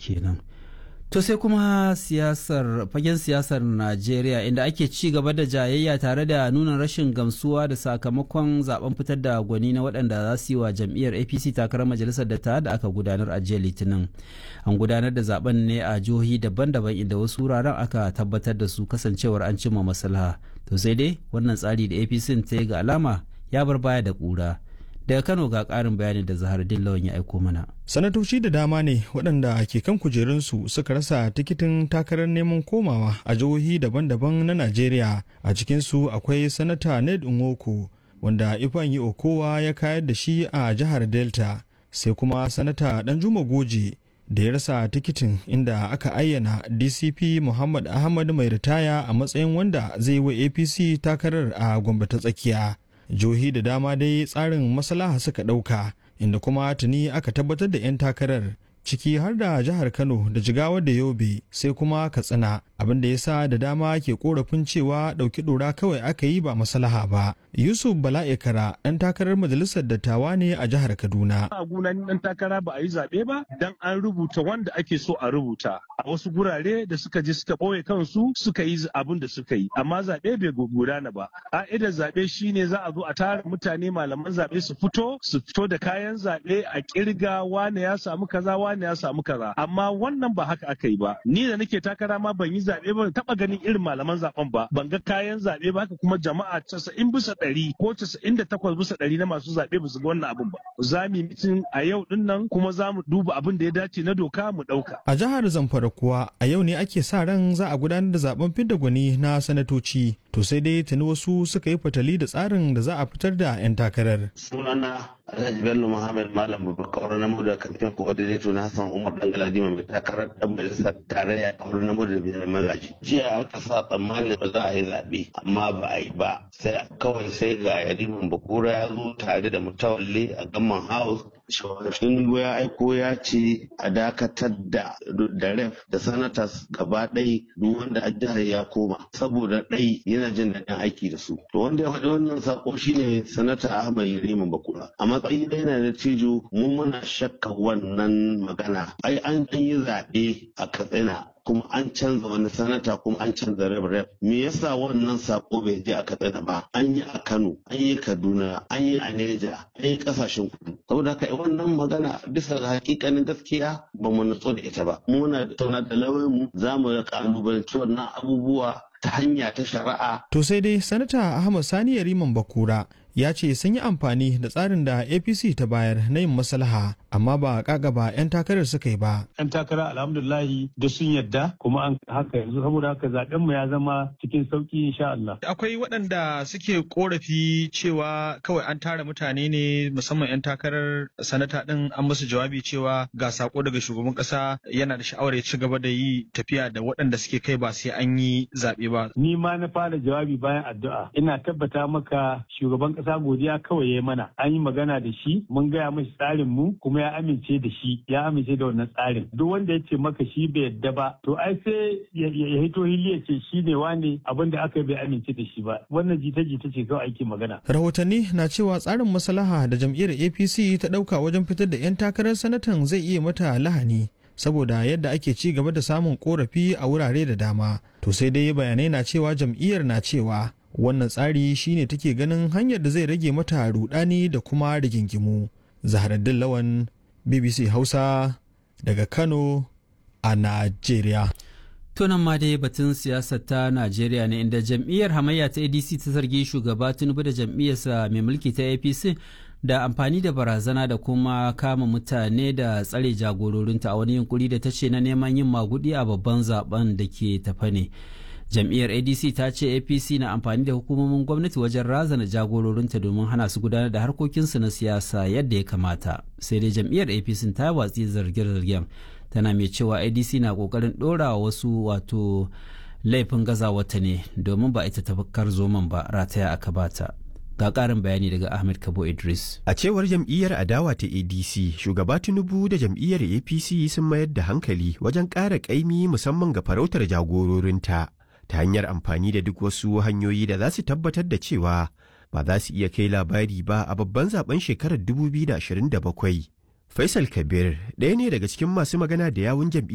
kenan to sai kuma siyasar fagen siyasar najeriya inda ake ci gaba da jayayya tare da nuna rashin gamsuwa da sakamakon zaben fitar da gwani na waɗanda za su yi wa jam'iyyar apc takarar majalisar da da aka gudanar a jiya litinin an gudanar da zaben ne a jihohi daban-daban inda wasu wuraren aka tabbatar da su kasancewar an cimma maslaha to sai dai wannan tsari da apc ta yi ga alama ya bar baya da ƙura daga kano ga ƙarin bayanin da zahar dillawan ya aiko mana sanatoci da dama ne waɗanda ke kan kujerunsu suka rasa tikitin takarar neman komawa a jihohi daban-daban na najeriya a cikinsu akwai sanata ned nwoko wanda ifeanyi okowa ya kayar da shi a jihar delta sai kuma sanata danjuma goje da ya rasa tikitin inda aka ayyana dcp muhammad ahmad mai ritaya a matsayin wanda zai wa apc takarar a gombe ta tsakiya jihohi da dama dai tsarin maslaha suka ɗauka inda kuma tuni aka tabbatar da 'yan takarar ciki har da jihar kano da jigawa da yobe sai kuma katsina abin da ya sa da dama ke korafin cewa ɗauki ɗora kawai aka yi ba maslaha ba yusuf bala'ikara ɗan takarar majalisar dattawa ne a jihar kaduna a gunan ɗan takara ba a yi zaɓe ba dan an rubuta wanda ake so a rubuta a wasu gurare da suka je suka ɓoye kansu suka yi abin da suka yi amma zaɓe bai gudana ba ƙa'idar zaɓe shine za a zo a tara mutane malaman zaɓe su fito su fito da kayan zaɓe a ƙirga wane ya samu kaza wane ya samu kaza amma wannan ba haka aka yi ba ni da nake takara ma ban yi zaɓe ba taɓa ganin irin malaman zaɓen ba ban ga kayan zaɓe ba haka kuma jama'a casa'in bisa ɗari ko casa'in da takwas bisa ɗari na masu zaɓe ba su ga wannan abin ba za mu yi mitin a yau ɗin nan kuma za mu duba abin da ya dace na doka mu ɗauka. a jihar zamfara kuwa a yau ne ake sa ran za a gudanar da zaben fidda gwani na sanatoci to sai dai tuni wasu suka yi fatali da tsarin da za a fitar da 'yan takarar. sunana Alhaji Bello Muhammad Malam Babakar na mu da kamfen coordinator na Hassan Umar Dangaladi mai takarar dan majalisar tarayya a wurin namu da biyar magaji. Jiya aka sa tsammanin ba za a yi zaɓe amma ba a yi ba. Sai kawai sai ga Yariman Bakura ya zo tare da mutawalle a Gamman House. Shawashin ya aiko ya ce a dakatar da da ref da sanatas gaba ɗai duk wanda a jihar ya koma saboda ɗai yana jin daɗin aiki da su. To wanda ya faɗi wannan sako shine sanata Ahmad Yariman Bakura. Amma matsayi ɗaya na da cijo mu muna shakka wannan magana ai an yi zaɓe a katsina kuma an canza wani sanata kuma an canza rep rep me yasa wannan sako bai je a katsina ba an yi a kano an yi kaduna an yi a neja an yi kasashen kudu saboda haka wannan magana bisa ga hakikanin gaskiya ba mu nutso da ita ba muna tauna da lauyan mu za mu kalubalanci wannan abubuwa ta hanya ta shari'a. To sai dai sanata Ahmad Sani Yariman Bakura ya ce sun yi amfani da tsarin da APC ta bayar na yin maslaha amma ba ba 'yan takarar suka yi ba. 'Yan takara alhamdulillahi da sun yadda kuma an haka yanzu saboda haka zaben mu ya zama cikin sauki insha Allah. Akwai waɗanda suke korafi cewa kawai an tara mutane ne musamman 'yan takarar sanata ɗin an musu jawabi cewa ga sako daga shugaban ƙasa yana da sha'awar ya ci gaba da yi tafiya da waɗanda suke kai ba sai an yi zaɓe ba. Ni ma na fara jawabi bayan addu'a. Ina tabbata maka shugaban ƙasa godiya kawai ya mana. An yi magana da shi, mun gaya mashi tsarin mu kuma ya amince da shi, ya amince da wannan tsarin. Duk wanda ya ce maka shi bai yadda ba, to ai sai ya hito hili ya ce shi ne wane abin da aka bai amince da shi ba. Wannan jita-jita ce kawai ake magana. Rahotanni na cewa tsarin maslaha da jam'iyyar APC ta ɗauka wajen fitar da 'yan takarar sanatan zai iya mata lahani. saboda yadda ake ci gaba da samun korafi a wurare da dama to sai dai bayanai na cewa jam'iyyar na cewa wannan tsari shine take ganin hanyar da zai rage mata rudani da kuma rigingimu zaharaddin lawan bbc hausa daga kano a najeriya tunan ma dai batun siyasar ta najeriya ne inda jam'iyyar hamayya ta adc ta zargi shugaba tinubu da jam'iyyarsa mai mulki ta apc da amfani da barazana da kuma kama mutane da tsare jagororinta a wani yunkuri da ta ce na neman yin magudi a babban zaben da ke tafa ne jam'iyyar adc ta ce apc na amfani da hukumomin gwamnati wajen razana jagororinta domin hana su gudanar da harkokinsu na siyasa yadda ya kamata sai dai jam'iyyar apc ta watsi zarge-zargen tana mai cewa adc na kokarin ɗora wasu wato laifin gazawata ne domin ba ita tafakkar zoman ba rataya aka bata ga ƙarin bayani daga ahmed kabo idris a cewar jam'iyyar adawa ta adc shugaba tinubu da jam'iyyar apc sun mayar da hankali wajen ƙara ƙaimi musamman ga farautar jagororinta ta hanyar amfani da duk wasu hanyoyi da za su tabbatar da cewa ba za su iya kai labari ba a babban zaben shekarar 2027 faisal kabir ɗaya ne daga cikin masu magana da yawun jam'iyyar